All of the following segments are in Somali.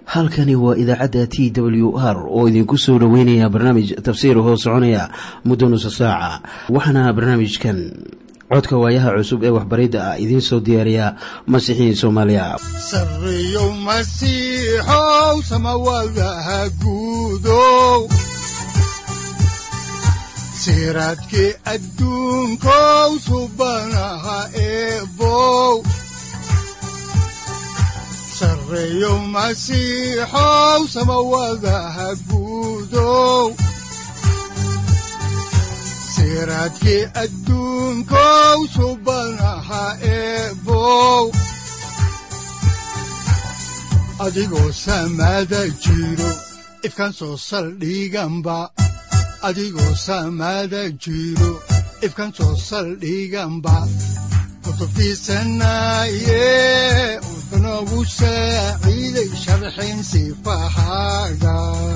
halkani waa idaacadda t w r oo idinku soo dhoweynaya barnaamij tafsiir hoo soconaya muddo nusa saaca waxaana barnaamijkan codka waayaha cusub ee waxbaridda ah idiin soo diyaariya masiixiin soomaaliya sareyow masiixow samawadaha guudow siraadkii adduunkow subanaha eebow sareyow masiixow samawadaha guudow siraadkii adduunkow subanaha eebow adigoo samaada jiro ifkan soo saldhiganba adigoo samaada jiro ifkan soo saldhiganba kutubtiisanaye wuxunogu saaciiday sharxin sifahaaga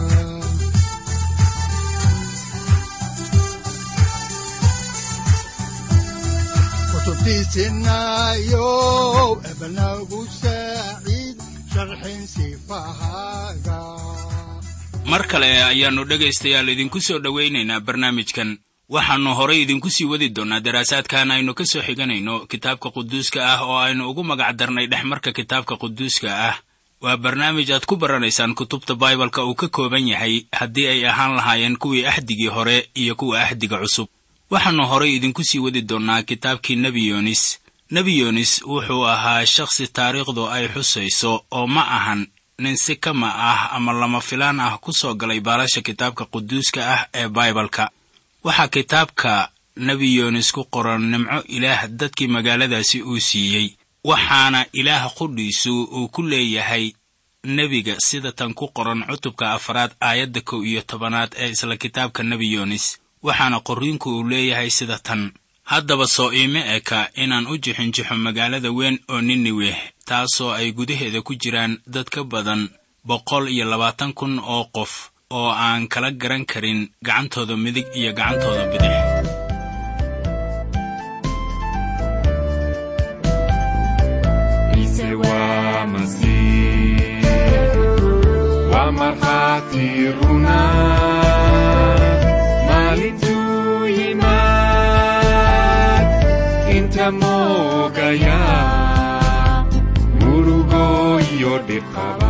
kutubtiisinayo ebnagu saaciid sharxin sifahaaga mar kale ayaannu dhegaystayaal idinku soo dhowaynaynaa barnaamijkan waxaannu horay idinku sii wadi doonnaa daraasaadkan aynu ka soo xiganayno kitaabka quduuska ah oo aynu ugu magac darnay dhexmarka kitaabka quduuska ah waa barnaamij aad ku baranaysaan kutubta baibalka uu ka kooban yahay haddii ay ahaan lahaayeen kuwii axdigii hore iyo kuwa axdiga cusub waxaannu horay idinku sii wadi doonnaa kitaabkii nebi yoonis nebi yoonis wuxuu ahaa shakhsi taariikhdu ay xusayso oo ma ahan nin si kama ah ama lama filaan ah ku soo galay baalasha kitaabka quduuska ah ee baibalka waxaa kitaabka nebi yoonis ku qoran nimco ilaah dadkii magaaladaasi uu siiyey waxaana ilaah qudhiisu uu ku leeyahay nebiga sida tan ku qoran cutubka afaraad aayadda kow iyo tobanaad ee isla kitaabka nebi yoonis waxaana qorriinku uu leeyahay sida tan haddaba soo iime eka inaan u jixinjixo magaalada weyn oo niniweh taasoo ay gudaheeda ku jiraan dad ka badan boqol iyo labaatan kun oo qof oo aan kala garan karin gacantooda midig iyo gacantooda bidix mogaya murugo iyo dhibqaba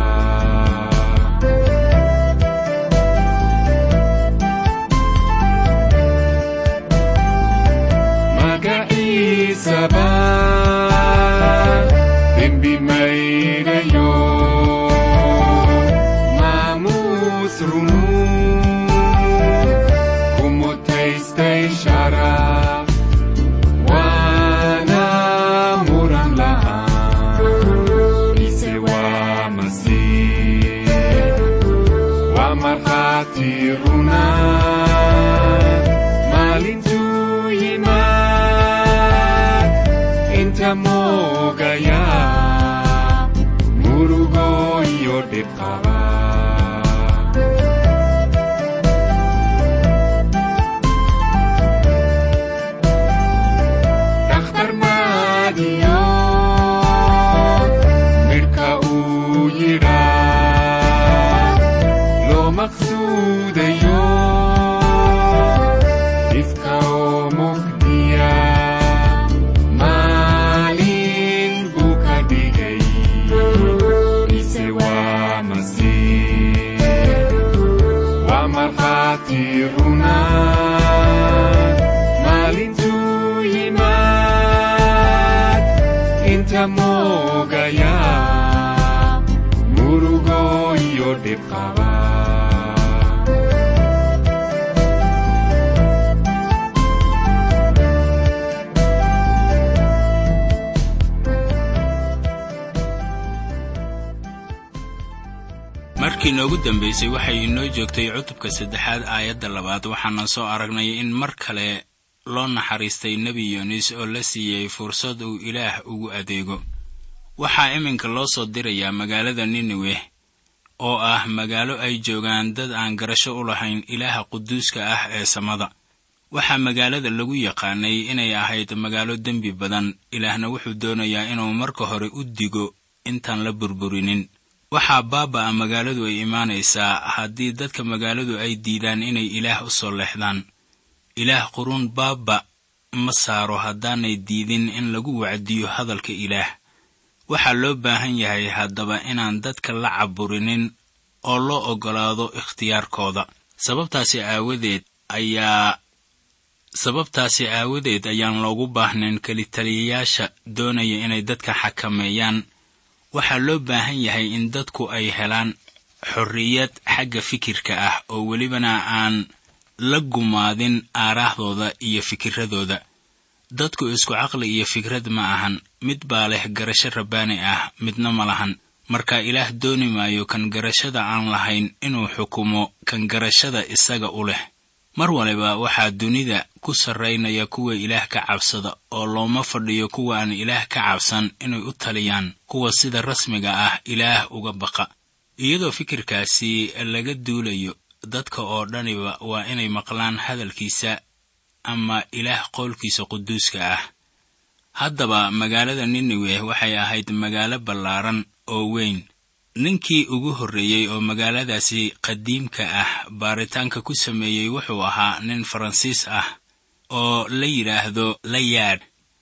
magaciisaba dembi mayrayo maamuus runu kumutaystay sharaf maalintuu yimaad inta moogaya murugo iyo dhibqaba dakhtar maadiyo midhka uu yidhaa loo maqsuudayo maalintuu yimaad inta moogaya murugo iyo dhibqaba markii noogu dambaysay waxay inoo joogtay cutubka saddexaad aayadda labaad waxaana soo aragnay in mar kale loo naxariistay nebi yoonis oo la siiyey fursad uu ilaah ugu adeego waxaa iminka loo soo dirayaa magaalada nineweh oo ah magaalo ay joogaan dad aan garasho u lahayn ilaaha quduuska ah ee samada waxaa magaalada lagu yaqaanay inay ahayd magaalo dembi badan ilaahna wuxuu doonayaa inuu marka hore u digo intaan la burburinin waxaa baaba'a magaaladu ay imaanaysaa haddii dadka magaaladu ay diidaan inay ilaah u soo leexdaan ilaah quruun baaba ma saaro haddaanay diidin in lagu wacdiyo hadalka ilaah waxaa loo baahan yahay haddaba inaan dadka la caburinin oo loo oggolaado ikhtiyaarkooda sababtaasi aawadeed ayaa sababtaasi aawadeed ayaan loogu baahnayn kelitaliyayaasha doonaya inay dadka xakameeyaan waxaa loo baahan yahay in dadku ay helaan xorriyad xagga fikirka ah oo welibana aan la gumaadin aaraahdooda iyo fikiradooda dadku isku caqli iyo fikrad ma ahan mid baa leh garasho rabbaani ah midna ma lahan marka ilaah dooni maayo kan garashada aan lahayn inuu xukumo kan garashada isaga u leh mar waliba waxaa dunida ku sarraynaya kuwa ilaah ka cabsada oo looma fadhiyo kuwa aan ilaah ka cabsan inay u taliyaan kuwa sida rasmiga ah ilaah uga baqa iyadoo fikirkaasi laga duulayo dadka oo dhaniba waa inay maqlaan hadalkiisa ama ilaah qowlkiisa quduuska ah haddaba magaalada niniwe waxay ahayd magaalo ballaaran oo weyn ninkii ugu horreeyey oo magaaladaasi qadiimka ah baaritaanka ku sameeyey wuxuu ahaa nin faransiis ah oo la yidhaahdo layaad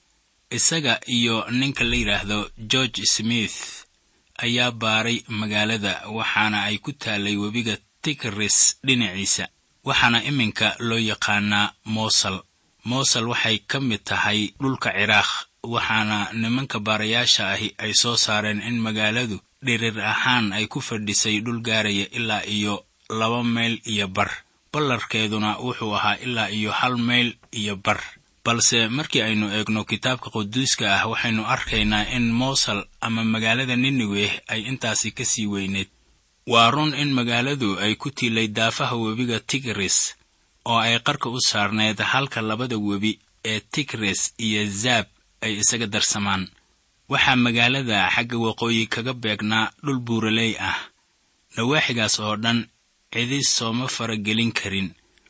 isaga iyo ninka la yidhaahdo george smith ayaa baaray magaalada waxaana ay ku taallay webiga tigris dhinaciisa waxaana iminka loo yaqaanaa moosal moosal waxay ka mid tahay dhulka ciraaq waxaana nimanka baarayaasha ahi ay soo saareen in magaaladu dhirir ahaan ay ku fadhisay dhul gaaraya ilaa iyo laba mayl iyo bar ballarkeeduna wuxuu ahaa ilaa iyo hal mayl iyo bar balse markii aynu eegno kitaabka quduuska ah waxaynu arkaynaa in moosal ama magaalada niniwe ay intaasi ka sii weyneed waa run in magaaladu ay ku tiilay daafaha webiga tigris oo ay qarka u saarneed halka labada webi ee tigris iyo zaab ay isaga darsamaan waxaa magaalada xagga waqooyi kaga beegnaa dhul buuraley ah nawaaxigaas oo dhan cidis sooma faragelin karin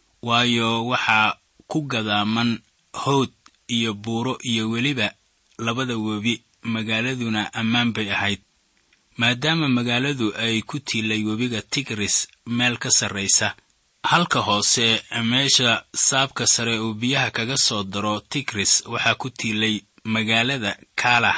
waayo waxaa ku gadaaman howd iyo buuro iyo weliba labada webi magaaladuna ammaan bay ahayd maadaama magaaladu ay ku tiilay webiga tigris meel ka sarraysa halka hoose meesha saabka sare uu biyaha kaga soo daro tigris waxaa ku tiilay magaalada kaalah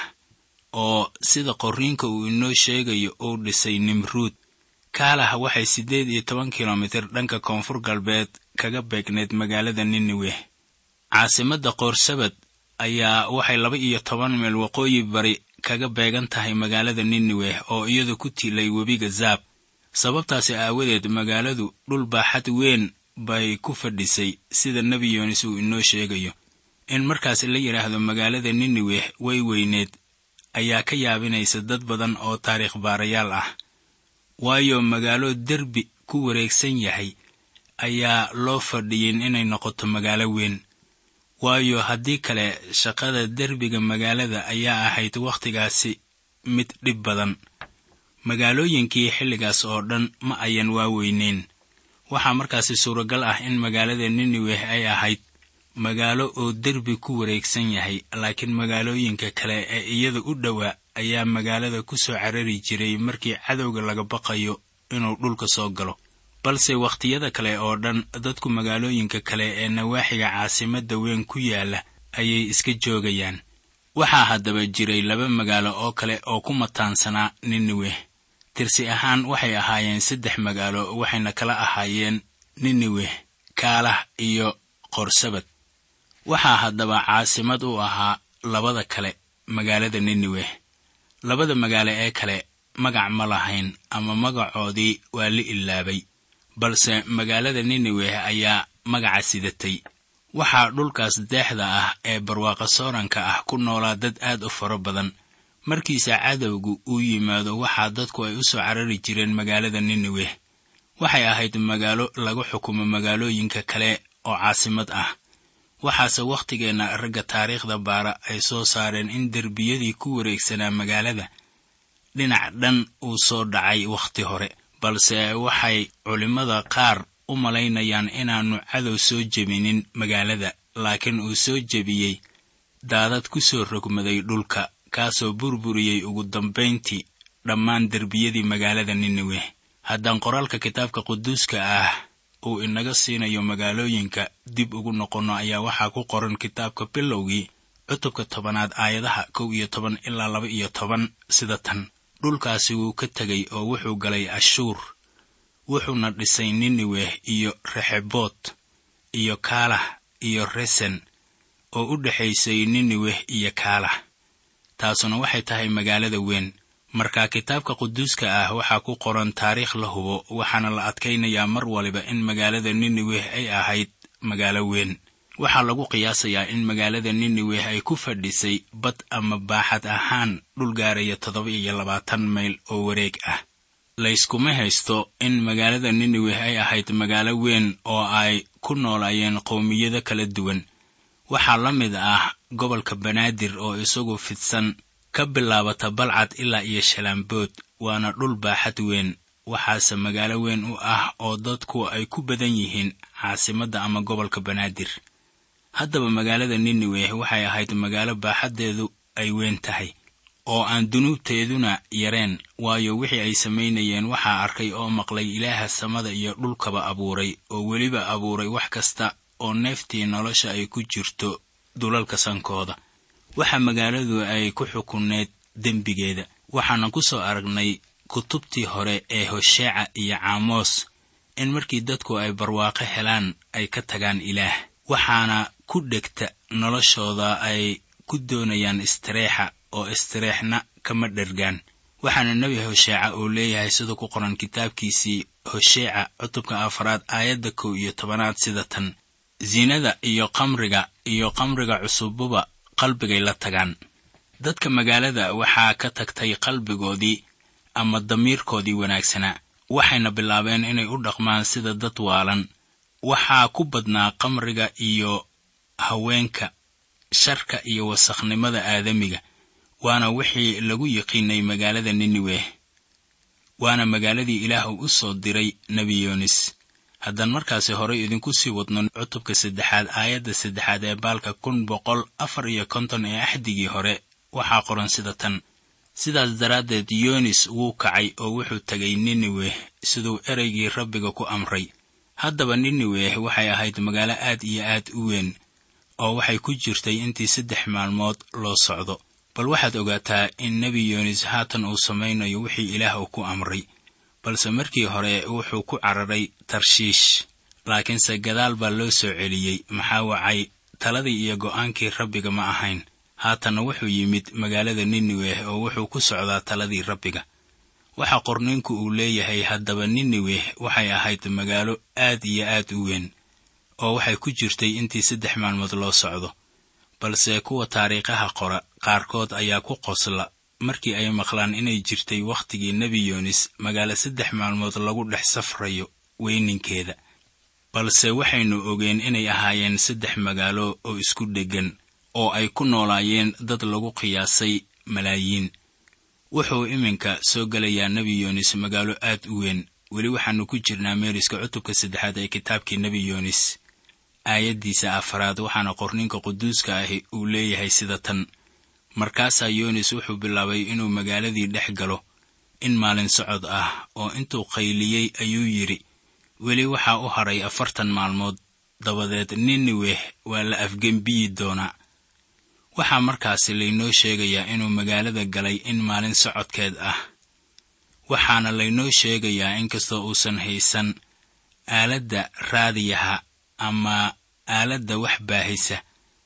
oo sida qorriinka uu inoo sheegayo uu dhisay nimruud kaalah waxay siddeed iyo toban kilomitir dhanka koonfur galbeed kaga beegneyd magaalada niniwe caasimadda qoorsabad ayaa waxay laba iyo toban meel waqooyi bari kaga beegan tahay magaalada niniwe oo iyadu ku tiilay webiga zaab sababtaasi aawadeed magaaladu dhul baaxad weyn bay ku fadhisay sida nebi yoonis uu inoo sheegayo in markaas la yidhaahdo magaalada niniwe way weyneed ayaa ka yaabinaysa dad badan oo taariikh baarayaal ah waayo magaalo derbi ku wareegsan yahay ayaa loo fadhiyin inay noqoto magaalo weyn waayo haddii kale shaqada derbiga magaalada ayaa ahayd wakhtigaasi mid dhib badan magaalooyinkii xilligaas oo dhan ma ayan waaweyneyn waxaa markaasi suuragal ah in magaalada niniwe ay ahayd magaalo oo derbi ku wareegsan yahay laakiin magaalooyinka kale ee iyada u dhowaa ayaa magaalada ku soo carari jiray markii cadowga laga baqayo inuu dhulka soo galo balse wakhtiyada kale oo dhan dadku magaalooyinka kale ee nawaaxiga caasimadda weyn ku yaalla ayay iska joogayaan waxaa haddaba jiray laba magaalo oo kale oo ku mataansanaa niniwe tirsi ahaan waxay ahaayeen saddex magaalo waxayna kala ahaayeen niniwe kaalah iyo qorsabad waxaa haddaba caasimad u ahaa labada kale magaalada niniwe labada magaalo ee kale magac ma lahayn ama magacoodii waa la ilaabay balse magaalada niniwe ayaa magaca sidatay waxaa dhulkaas deexda ah ee barwaaqa sooranka ah ku noolaa dad aad u fara badan markiisa cadowgu uu yimaado waxaa dadku ay u soo carari jireen magaalada niniwe waxay ahayd magaalo lagu xukumo magaalooyinka kale oo caasimad ah waxaase wakhtigeenna ragga taariikhda baara ay soo saareen in derbiyadii ku wareegsanaa magaalada dhinac dhan uu soo dhacay wakhti hore balse waxay culimmada qaar u malaynayaan inaannu cadow soo jebinin magaalada laakiin uu soo jebiyey daadad ku soo rogmaday dhulka kaasoo burburiyey ugu dambayntii dhammaan derbiyadii magaalada niniwe haddaan qoraalka kitaabka quduuska ah uu inaga siinayo magaalooyinka dib ugu noqonno ayaa waxaa ku qoran kitaabka bilowgii cutubka tobanaad aayadaha kow iyo toban ilaa laba iyo toban sida tan dhulkaasi wuu ka tegay oo wuxuu galay ashuur wuxuuna dhisay niniwe iyo rexeboot iyo kaalah iyo resen oo u dhexaysay niniwe iyo kaalah taasuna waxay tahay magaalada weyn marka kitaabka quduuska ah waxaa ku qoran taariikh la hubo waxaana la adkaynayaa mar waliba in magaalada niniwe ay ahayd magaalo weyn waxaa lagu qiyaasayaa in magaalada niniwe ay ku fadhisay bad ama baaxad ahaan dhul gaaraya toddoba iyo labaatan mayl oo wareeg ah layskuma haysto in magaalada niniwe ay ahayd magaalo weyn oo ay ku noolaayeen qowmiyado kala duwan waxaa la mid ah gobolka banaadir oo isagu fidsan ka bilaabata balcad ilaa iyo shalaambood waana dhul baaxad weyn waxaase magaalo weyn u ah oo dadku ay ku badan yihiin caasimadda ama gobolka banaadir haddaba magaalada niniwe waxay ahayd magaalo baaxaddeedu ay weyn tahay oo aan dunuubteeduna yareen waayo wixii ay samaynayeen waxaa arkay oo maqlay ilaaha samada iyo dhulkaba abuuray oo weliba abuuray wax kasta oo neeftii nolosha ay ku jirto dulalka sankooda waxa magaaladu ay ku xukunneed dembigeeda waxaana ku soo aragnay kutubtii hore ee hosheeca iyo caamoos in markii dadku ay barwaaqo helaan ay ka tagaan ilaah waxaana ku dhegta noloshooda ay ku doonayaan istireexa oo istireexna kama dhergaan waxaana nebi hosheeca uu leeyahay sida ku qoran kitaabkiisii hosheeca cutubka afaraad aayadda kow iyo tobanaad sida tan sinada iyo qamriga iyo qamriga cusububa qalbigay la tagaan dadka magaalada waxaa ka tagtay qalbigoodii ama damiirkoodii wanaagsanaa waxayna bilaabeen inay u dhaqmaan sida dad waalan waxaa ku badnaa qamriga iyo haweenka sharka iyo wasakhnimada aadamiga waana wixii lagu yiqiinay magaalada niniwe waana magaaladii ilaah uu u soo diray nebi yoonis haddaan markaasi horey idinku sii wadno cutubka saddexaad aayadda saddexaad ee baalka kun boqol afar iyo konton ee axdigii hore waxaa qoran sida tan sidaas daraaddeed yoonis wuu kacay oo wuxuu tegay niniwe siduu ereygii rabbiga ku amray haddaba niniwe waxay ahayd magaalo aad iyo aad u weyn oo waxay ku jirtay intii saddex maalmood loo socdo bal waxaad ogaataa in nebi yoonis haatan uu samaynayo wixii ilaah uu ku amray balse markii hore wuxuu ku cararay tarshiish laakiinse gadaal baa loo soo celiyey maxaa wacay taladii iyo go'aankii rabbiga ma ahayn haatanna wuxuu yimid magaalada niniwe oo wuxuu ku socdaa taladii rabbiga waxa qorninku uu leeyahay haddaba niniwe waxay ahayd magaalo aad iyo aad u weyn oo waxay ku jirtay intii saddex maalmood loo socdo balse kuwa taariikhaha qora qaarkood ayaa ku qosla markii ay maqlaan inay jirtay wakhtigii nebi yoonis magaalo saddex maalmood lagu dhex safrayo weyninkeeda balse waxaynu ogeen inay ahaayeen saddex magaalo oo isku dheggan oo ay ku noolaayeen dad lagu qiyaasay malaayiin wuxuu iminka soo gelayaa nebi yoonis magaalo aad u weyn weli waxaannu ku jirnaa meeriska cutubka saddexaad ee kitaabkii nebi yoonis aayaddiisa afaraad waxaana qorninka quduuska ahi uu leeyahay sida tan markaasaa yoonis wuxuu bilaabay inuu magaaladii dhex galo in maalin socod ah oo intuu qayliyey ayuu yidhi weli waxaa u hadhay afartan maalmood dabadeed niniweh waa la afgembiyi doonaa waxaa markaasi laynoo sheegayaa inuu magaalada galay in maalin socodkeed ah waxaana laynoo sheegayaa inkastoo uusan haysan aaladda raadiyaha ama aaladda wax baahisa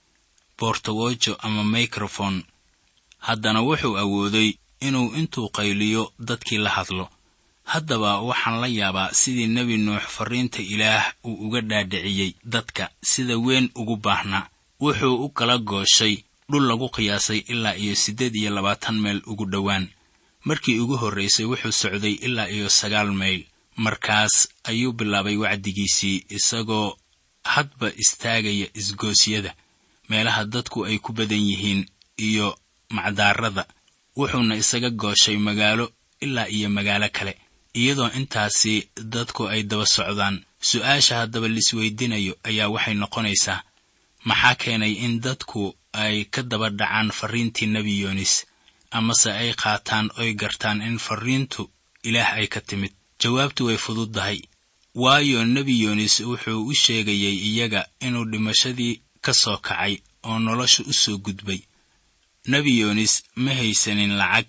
boortawojo ama mikrofon haddana wuxuu awooday inuu intuu qayliyo dadkii la hadlo haddaba waxaan la yaabaa sidii nebi nuux farriinta ilaah uu uga dhaadhiciyey dadka sida weyn ugu baahnaa wuxuu u kala gooshay dhul lagu qiyaasay ilaa iyo siddeed iyo labaatan mayl ugu dhowaan markii ugu horraysay wuxuu socday ilaa iyo sagaal mayl markaas ayuu bilaabay wacdigiisii isagoo hadba istaagaya isgoosyada meelaha dadku ay ku badan yihiin iyo macdaarada wuxuuna isaga gooshay magaalo ilaa iyo magaalo kale iyadoo intaasi dadku ay daba socdaan su-aasha haddaba laisweydiinayo ayaa waxay noqonaysaa maxaa keenay in dadku ay ka daba dhacaan farriintii nebi yoonis amase ay qaataan oy gartaan in farriintu ilaah ay ka timid jawaabtu way fududdahay waayo nebi yoonis wuxuu u sheegayay iyaga inuu dhimashadii ka soo kacay oo nolosha u soo gudbay nebi yoonis ma haysanin lacag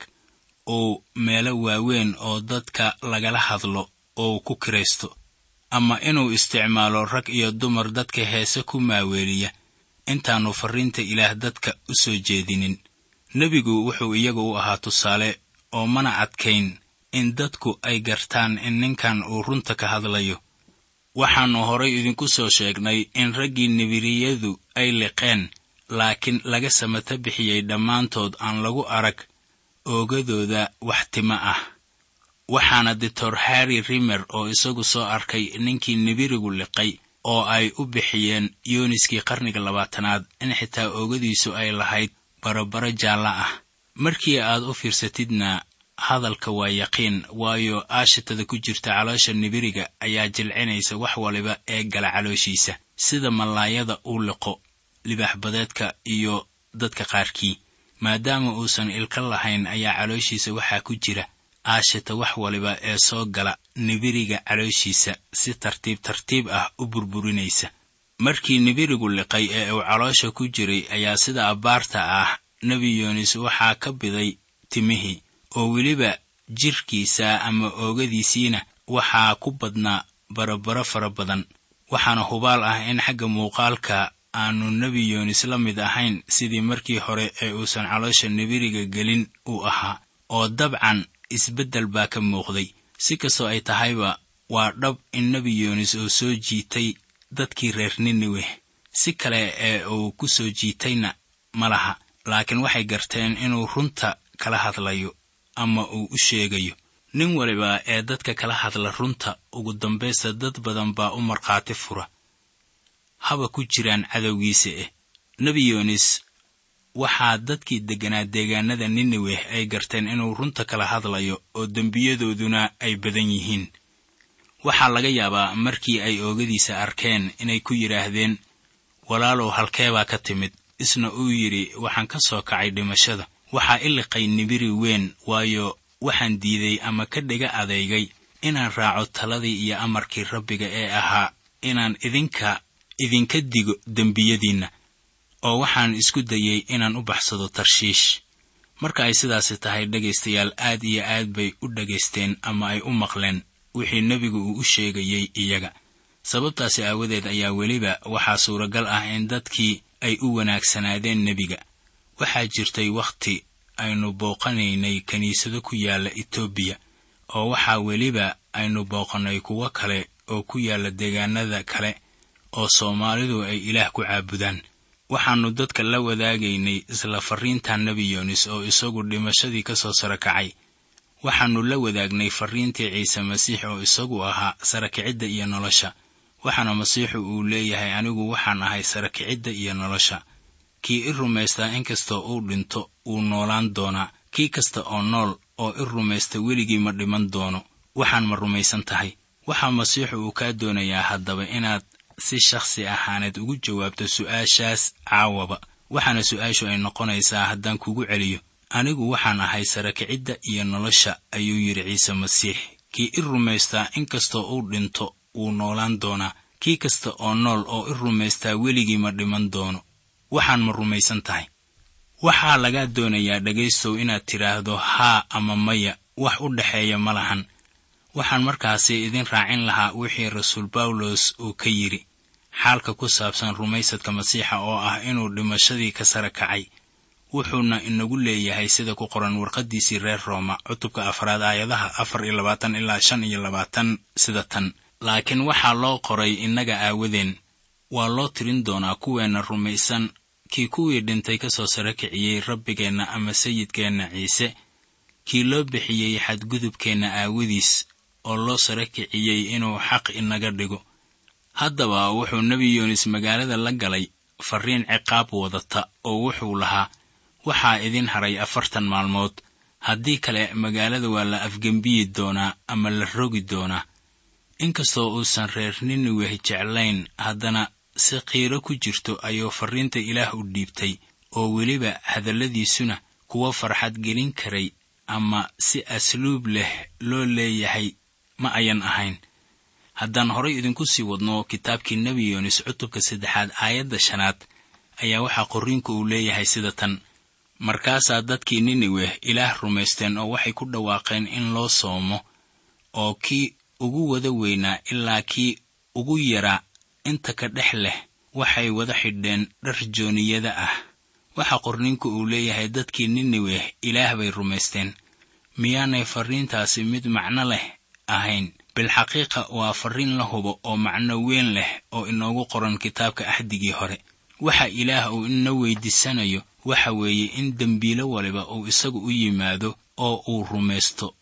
uu meelo waaweyn oo dadka lagala hadlo oo ku kiraysto ama inuu isticmaalo rag iyo dumar dadka heese ku maaweeliya intaannu farriinta ilaah dadka u soo jeedinin nebigu wuxuu iyaga u ahaa tusaale oo mana adkayn in dadku ay gartaan in ninkan uu runta ka hadlayo waxaannu horay idinku soo sheegnay in raggii nibiriyadu ay liqeen laakiin laga samata bixiyey dhammaantood aan lagu arag oogadooda wax tima ah waxaana doctor harry rimer oo isagu soo arkay ninkii nibirigu liqay oo ay u bixiyeen yooniskii qarniga labaatanaad in xitaa oogadiisu ay lahayd barabaro jaalla ah markii aad u fiirsatidna hadalka waa yaqiin waayo aashitada ku jirta caloosha nibiriga ayaa jilcinaysa wax waliba ee gala calooshiisa sida mallaayada uu liqo libaaxbadeedka iyo dadka qaarkii maadaama uusan ilka lahayn ayaa calooshiisa waxaa ku jira aashita wax waliba ee soo gala nibiriga calooshiisa si tartiib tartiib ah u burburinaysa markii nibirigu liqay ee uu caloosha ku jiray ayaa sida abbaarta ah nebi yoonis waxaa ka biday timihii oo weliba jirkiisa ama oogadiisiina waxaa ku badnaa barabaro fara badan waxaana hubaal ah in xagga muuqaalka aanu nebi yoonis la mid ahayn sidii markii hore ee uusan caloosha nibiriga gelin uu ahaa oo dabcan isbeddel baa ka muuqday si kastoo ay tahayba waa dhab in nebi yoonis uu soo jiitay dadkii reer niniweh si kale ee uu ku soo jiitayna ma laha laakiin waxay garteen inuu runta kala hadlayo ama uu u sheegayo nin waliba ee dadka kala hadla runta ugu dambaysta dad badan baa u markhaati fura haba ku jiraan cadowgiisa eh nebi yoonis waxaa dadkii degganaa deegaanada nineweh ay garteen inuu runta kala hadlayo oo dembiyadooduna ay badan yihiin waxaa laga yaabaa markii ay oogadiisa arkeen inay ku yidhaahdeen walaalow halkeebaa ka timid isna uu yidhi waxaan ka soo kacay dhimashada waxaa iliqay nibiri weyn waayo waxaan diiday ama ka dhiga adeygay inaan raaco taladii iyo amarkii rabbiga ee ahaa inaan idinka idinka digo dembiyadiinna oo waxaan isku dayey inaan u baxsado tarshiish marka ay sidaasi tahay dhegaystayaal aad iyo aad bay u dhagaysteen ama ay u maqleen wixii nebigu uu u sheegayey iyaga sababtaasi aawadeed ayaa weliba waxaa suuragal ah in dadkii ay u wanaagsanaadeen nebiga waxaa jirtay wakhti aynu booqanaynay kiniisado ku yaalla etoobiya oo waxaa weliba aynu booqannay kuwo kale oo ku yaalla deegaanada kale oo soomaalidu ay ilaah ku caabudaan waxaannu dadka la wadaagaynay isla farriinta nebi yoonis oo isagu dhimashadii ka soo sara kacay waxaannu la wadaagnay farriintii ciise masiix oo isagu ahaa sarakicidda iyo nolosha waxaana masiixu uu leeyahay anigu waxaan ahay sarakicidda iyo nolosha kii i rumaystaa inkastoo uu dhinto wuu noolaan doonaa kii kasta oo nool oo i rumaysta weligii ma dhiman doono waxaan ma rumaysan tahay waxaa masiixu uu kaa doonayaa haddaba inaad si shakhsi ahaaneed ugu jawaabto su'aashaas caawaba waxaana su'aashu ay noqonaysaa haddaan kugu celiyo anigu waxaan ahay sarakicidda iyo nolosha ayuu yidhi ciise masiix kii i rumaystaa inkastoo uu dhinto wuu noolaan doonaa kii kasta oo nool oo i rumaystaa weligii ma dhiman doono waxaan ma rumaysan tahay waxaa lagaa doonayaa dhegaystow inaad tidhaahdo haa ama maya wax u dhexeeya ma lahan waxaan markaasi idin raacin lahaa wixii rasuul bawlos uu ka yidhi xaalka ku saabsan rumaysadka masiixa oo ah inuu dhimashadii ka sara kacay wuxuuna inagu leeyahay sida ku qoran warqaddiisii reer rooma cutubka afraad aayadaha afar iyo labaatan ilaa shan iyo labaatan sida tan laakiin waxaa loo qoray innaga aawadeen waa loo tirin doonaa kuweenna rumaysan kii kuwii dhintay ka soo sara kiciyey rabbigeenna ama sayidkeenna ciise kii loo bixiyey xadgudubkeenna aawadiis oo loo sara kiciyey inuu xaq inaga dhigo haddaba wuxuu nebi yoonis magaalada la galay farriin ciqaab wadata oo wuxuu lahaa waxaa idin haray afartan maalmood haddii kale magaalada waa la afgembiyi doonaa ama la rogi doonaa inkastoo uusan reer niniweh jeclayn haddana si qiiro ku jirto ayuu farriinta ilaah u dhiibtay oo weliba hadalladiisuna kuwa farxad gelin karay ama si asluub leh loo leeyahay ma ayan ahayn haddaan horay idinku sii wadno kitaabkii nebi yoonis cutubka saddexaad aayadda shanaad ayaa waxaa qorriinku uu leeyahay sida tan markaasaa dadkii niniweh ilaah rumaysteen oo waxay ku dhawaaqeen in loo soomo oo kii ugu wada weynaa ilaa kii ugu yaraa inta ka dhex leh waxay wada xidheen dhar jooniyada ah waxaa qorninku uu leeyahay dadkii niniweh ilaah bay rumaysteen miyaanay farriintaasi mid macno leh ahayn bilxaqiiqa waa farriin la hubo oo macno weyn leh oo inoogu qoran kitaabka axdigii hore waxa ilaah uu ina weydiisanayo waxa weeye in dembiilo waliba uu isagu u yimaado oo uu rumaysto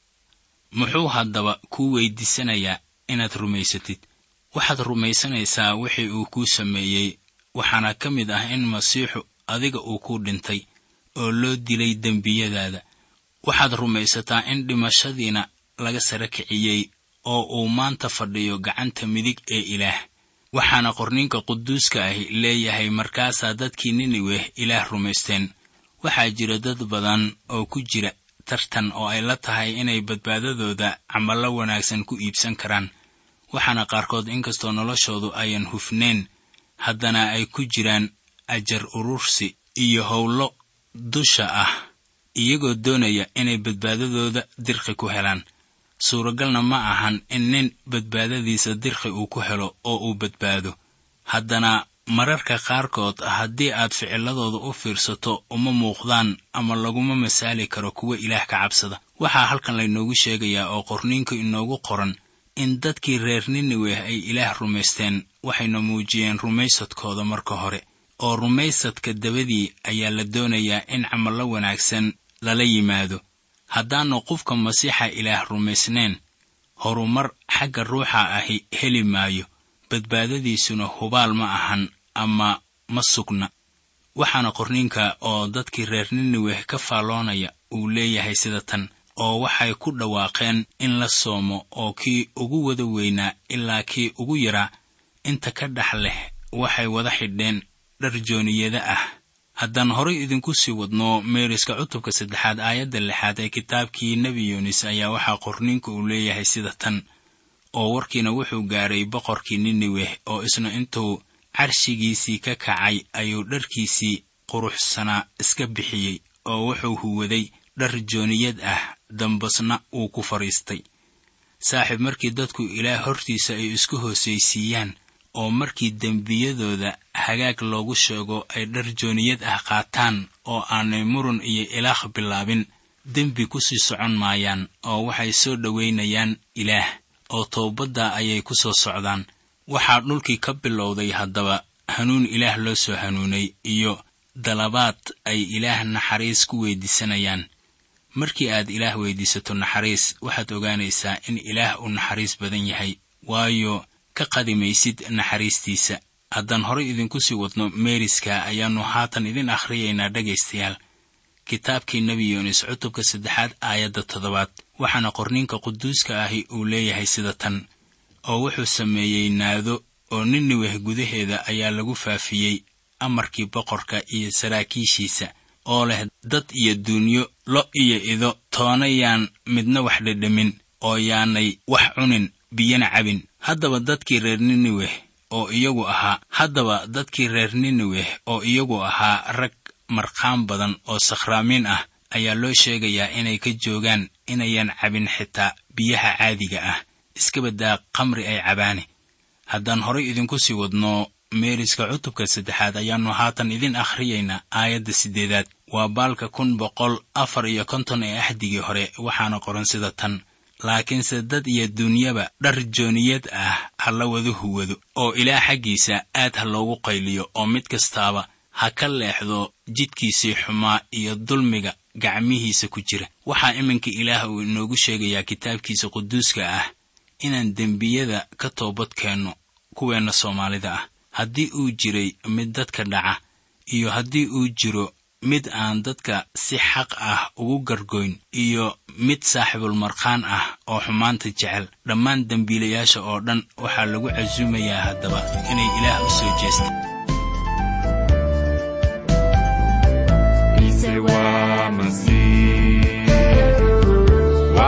muxuu haddaba kuu weydiisanayaa inaad rumaysatid waxaad rumaysanaysaa wixii uu kuu sameeyey waxaana ka mid ah in masiixu adiga uu ku dhintay oo loo dilay dembiyadaada waxaad rumaysataa in dhimashadiina laga sara kiciyey oo uu maanta fadhiyo gacanta midig ee ilaah waxaana qorninka quduuska ahi leeyahay markaasaa dadkii niniweh ilaah rumaysteen waxaa jira dad badan oo ku jira tartan oo ay la tahay inay badbaadadooda camallo wanaagsan ku iibsan karaan waxaana qaarkood inkastoo noloshoodu ayan hufneen haddana ay ku jiraan ajar urursi iyo howlo dusha ah iyagoo doonaya inay badbaadadooda dirqi ku helaan suuragalna ma ahan in nin badbaadadiisa dirqi uu ku helo oo uu badbaado haddana mararka qaarkood haddii aad ficiladooda u fiirsato uma muuqdaan ama laguma masaali karo kuwa ilaah ka cabsada waxaa halkan laynoogu sheegayaa oo qorniinku inoogu qoran in dadkii reer niniweh ay ilaah rumaysteen waxayna muujiyeen rumaysadkooda marka hore oo rumaysadka dabadii ayaa la doonayaa in camallo wanaagsan lala yimaado haddaannu qofka masiixa ilaah rumaysnayn horumar xagga ruuxa ahi heli maayo badbaadadiisuna hubaal ma ahan ama ma sugna waxaana qorninka oo dadkii reer niniweh ka faalloonaya uu leeyahay sida tan oo waxay ku dhawaaqeen in la soomo oo kii ugu wada weynaa ilaa kii ugu yaraa inta ka dhex leh waxay wada xidheen dhar jooniyada ah haddaan horay idinku sii wadno meeriska cutubka saddexaad aayadda lixaad ee kitaabkii nebi yuunis ayaa waxaa qorninka uu leeyahay sida tan oo warkiina wuxuu gaadhay boqorkii niniweh oo isna intuu carshigiisii ka kacay ayuu dharkiisii quruxsanaa iska bixiyey oo wuxuu huwaday dhar jooniyad ah dambasna wuu ku fadhiistay saaxiib markii dadku ilaah hortiisa ay isku hoosaysiiyaan oo markii dembiyadooda hagaag loogu sheego ay dhar jooniyad ah qaataan oo aanay murun iyo ilaah bilaabin dembi ku sii socon maayaan oo waxay soo dhowaynayaan ilaah oo toobadda ayay ku soo socdaan waxaa dhulkii ka bilowday haddaba hanuun ilaah loo soo hanuunay iyo dalabaad ay ilaah naxariis ku weydiisanayaan markii aad ilaah weydiisato naxariis waxaad ogaanaysaa in ilaah uu naxariis badan yahay waayo ka qadimaysid naxariistiisa haddaan horay idinku sii wadno meeriska ayaannu haatan idin akhriyaynaa dhegaystayaal kitaabkii nebi yuunis cutubka saddexaad aayadda toddobaad waxaana qorninka quduuska ahi uu leeyahay sida tan oo wuxuu sameeyey naado oo niniweh gudaheeda ayaa lagu faafiyey amarkii boqorka iyo saraakiishiisa oo leh dad iyo duunyo lo iyo ido toona yaan midna wax dhedhamin oo yaanay wax cunin biyana cabin haddaba dadkii reer niniweh oo iyagu ahaa haddaba dadkii reer niniweh oo iyagu ahaa rag marqaan badan oo sakhraamiin ah ayaa loo sheegayaa inay ka joogaan inayan cabin xitaa biyaha caadiga ah iska baddaa qamri ay cabaane haddaan horay idinku sii wadno meeriska cutubka saddexaad ayaannu haatan idin akhriyaynaa aayadda siddeedaad waa baalka kun boqol afar iyo konton ee axdigii hore waxaana qoran sida tan laakiinse dad iyo duunyaba dhar jooniyad ah ha la wada huwado oo ilaah xaggiisa aad ha loogu qayliyo oo mid kastaaba ha ka leexdo jidkiisii xumaa iyo dulmiga gacmihiisa ku jira waxaa iminka ilaah uu inoogu sheegayaa kitaabkiisa quduuska ah inaan dembiyada ka toobad keenno kuweenna soomaalida ah haddii uu jiray mid dadka dhaca iyo haddii uu jiro mid aan dadka si xaq ah ugu gargoyn iyo mid saaxiibulmarkhaan ah oo xumaanta jecel dhammaan dembiilayaasha oo dhan waxaa lagu casuumayaa haddaba inay ilaah u soo jeesta Ise waa Masiix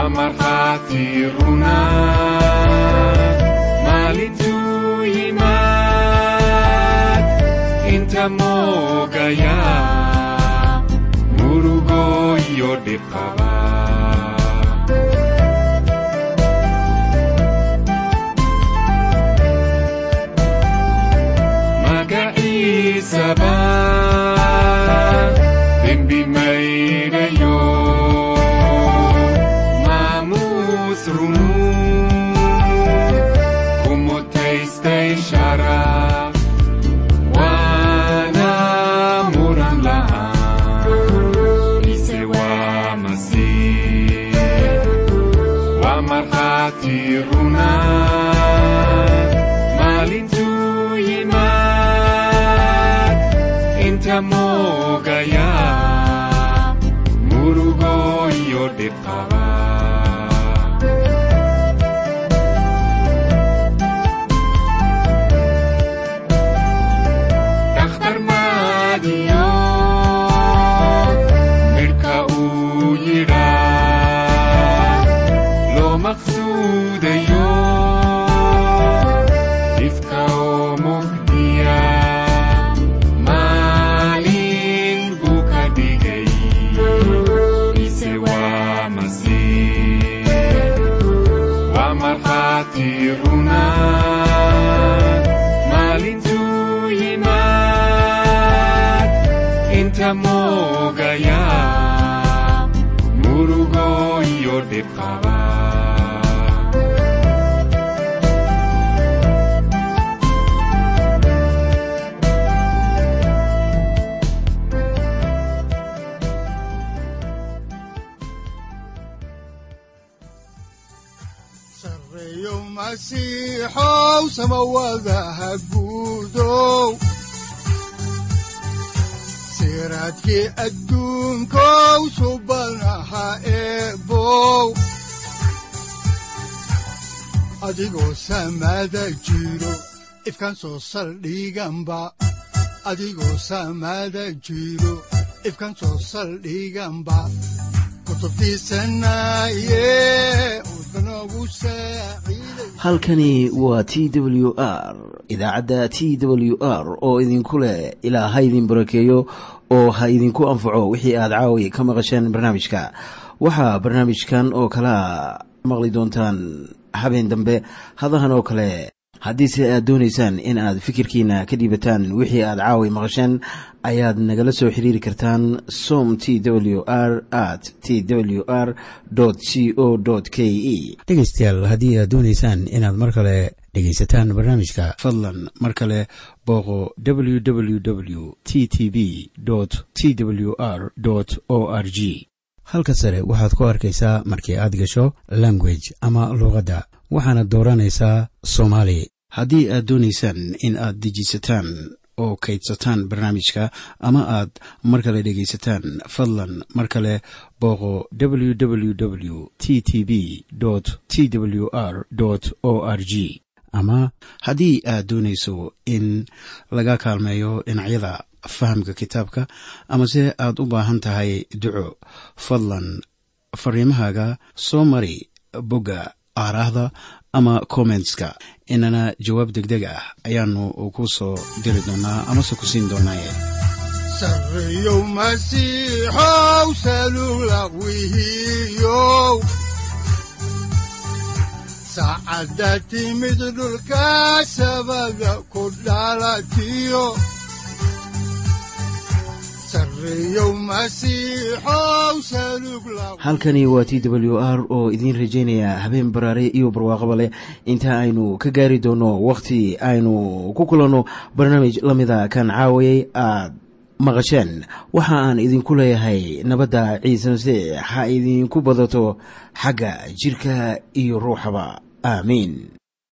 waa markhaati runa maalintuu yimaad inta moogaya murugo iyo dhibqaba magaciisaba dembi mayrayo maamuus runu kumutaystay sharaf waana muran la'aan ise waa masiix waa markhaati runa maalintuu yimaad inta moogaya murugo iyo dhibqaba dhakhtar maadiyo midhka uu yidhaa loo maqsuudayo ifka oo mugdiya maalin buu ka dhigay ise waa masiix waa markhaati runa maalintuu yimaad inta moogaya murugo iyo dhibqaba sareeyo masiixow samawadaha guudow siraadkii adduunkow subanaha eebow adigoo samada jiro ifkan soo saldhiganba adigoo samada jiro ifkan soo saldhiganba kutubtiisanaye udbanogu saaciiday halkani waa t w r idaacadda t w r oo idinku leh ilaa ha idin barakeeyo oo ha idinku anfaco wixii aad caawi ka maqasheen barnaamijka waxaa barnaamijkan oo kalea maqli doontaan habeen dambe hadahan oo kale haddiise aad doonaysaan in aad fikirkiina ka dhiibataan wixii aad caawi maqasheen ayaad nagala soo xiriiri kartaan som t w r at t w r c o k e dhegaystayaal haddii aad doonaysaan inaad mar kale dhegaysataan barnaamijka fadlan mar kale booqo www t t b t w r o r g halka sare waxaad ku arkaysaa markii aad gasho language ama luuqadda waxaana dooranaysaa soomaali haddii aad doonaysaan in aad dejisataan oo kaydsataan barnaamijka ama aad mar kale dhegaysataan fadlan mar kale booqo www t t b t w r o r g ama haddii aad doonayso in laga kaalmeeyo dhinacyada fahamka kitaabka amase aad u baahan tahay duco fadlan fariimahaaga soo mari bogga aaraahda ama kommentska inana jawaab degdeg ah ayaanu ku soo diri doonaa amase ku siin doonaaye sareeyow masiixow salula wihiyow saacadda timid dhulka sabada ku dhalatiyo sareeyow masiixow salug la halkani waa t w r oo idiin rajaynaya habeen baraare iyo barwaaqaba leh inta aynu ka gaari doono wakhti aynu ku kulanno barnaamij la mida kan caawayay aad maqasheen waxa aan idinku leeyahay nabadda ciise masiix ha idinku badato xagga jirka iyo ruuxaba aamiin